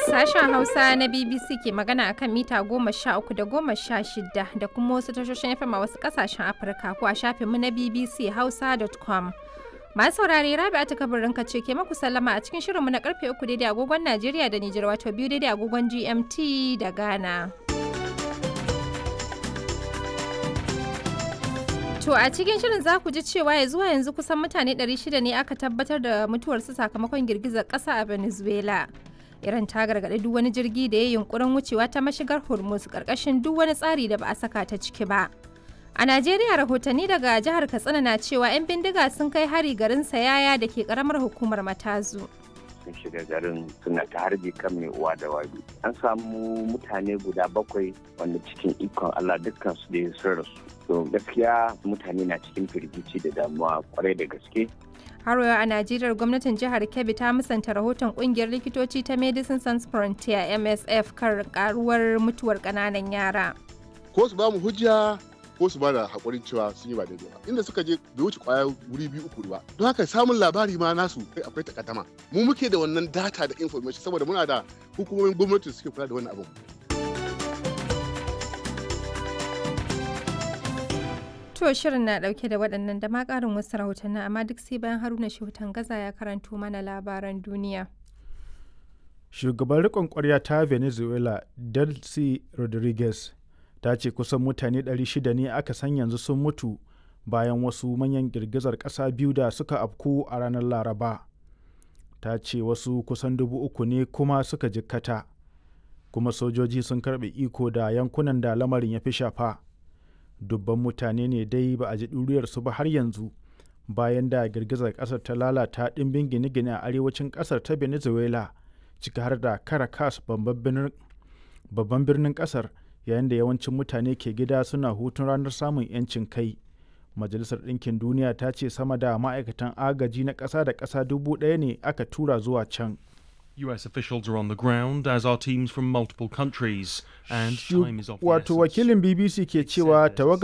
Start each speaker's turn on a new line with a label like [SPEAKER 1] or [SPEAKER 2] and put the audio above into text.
[SPEAKER 1] Sashen Hausa na BBC ke magana akan mita goma sha uku da goma sha shida da kuma wasu tashoshin FM a wasu kasashen Afirka ko a shafinmu na BBC Hausa.com. Masu saurare Rabi'a ta kabarin ce ke maku sallama a cikin shirinmu na karfe uku daidai agogon Najeriya da Nijar wato biyu daidai agogon GMT da Ghana. To a cikin shirin za ku ji cewa ya zuwa yanzu kusan mutane 600 ne aka tabbatar da mutuwarsu sakamakon girgizar ƙasa a Venezuela. Iran ta gargaɗi duk wani jirgi da ya yunkurin wucewa ta mashigar Hormuz ƙarƙashin duk wani tsari da ba a saka ta ciki ba. A Najeriya rahotanni daga jihar Katsina na cewa 'yan bindiga sun kai hari garin Sayaya da ke ƙaramar hukumar Matazu.
[SPEAKER 2] sun shiga garin suna ta harbi kan mai uwa da wabi an samu mutane guda bakwai wanda cikin ikon allah dukkan su da sun rasu to gaskiya mutane na cikin firgici da damuwa kwarai da gaske
[SPEAKER 1] har yau a najeriya gwamnatin jihar kebbi ta musanta rahoton kungiyar likitoci ta medicine sans frontier msf kan karuwar mutuwar kananan yara
[SPEAKER 3] ko su ba mu hujja ko su ba da haƙurin cewa sun yi ba daidai ba inda suka je bai wuce kwaya wuri biyu uku ba don haka samun labari ma nasu kai akwai takaddama mu muke da wannan data da information saboda muna da hukumomin gwamnati suke kula da wannan abin
[SPEAKER 1] To shirin na dauke da waɗannan da ma ƙarin wasu rahotanni amma duk sai bayan Haruna Shehutan Gaza ya karanto mana labaran duniya.
[SPEAKER 4] Shugaban riƙon ƙwarya ta Venezuela, Delcy Rodriguez, ta ce kusan mutane 600 ne aka san yanzu sun mutu bayan wasu manyan girgizar ƙasa biyu da suka afku a ranar Laraba. Ta ce wasu kusan dubu uku ne kuma suka jikkata, kuma sojoji sun karɓe iko da yankunan da lamarin ya fi shafa. dubban mutane ne dai ba a ji ɗuriyarsu ba har yanzu bayan da girgizar ƙasar ta lalata ɗimbin gine-gine a arewacin ƙasar ta venezuela ciki har da caracas babban birnin ƙasar yayin da yawancin mutane ke gida suna hutun ranar samun 'yancin kai majalisar ɗinkin duniya ta ce sama da ma'aikatan agaji na ƙasa da ƙasa dubu ɗaya ne aka tura zuwa can
[SPEAKER 5] US officials are on the ground, as are teams from multiple countries, and time is of the
[SPEAKER 4] Wato
[SPEAKER 5] essence.
[SPEAKER 4] wakilin BBC ke cewa tawagar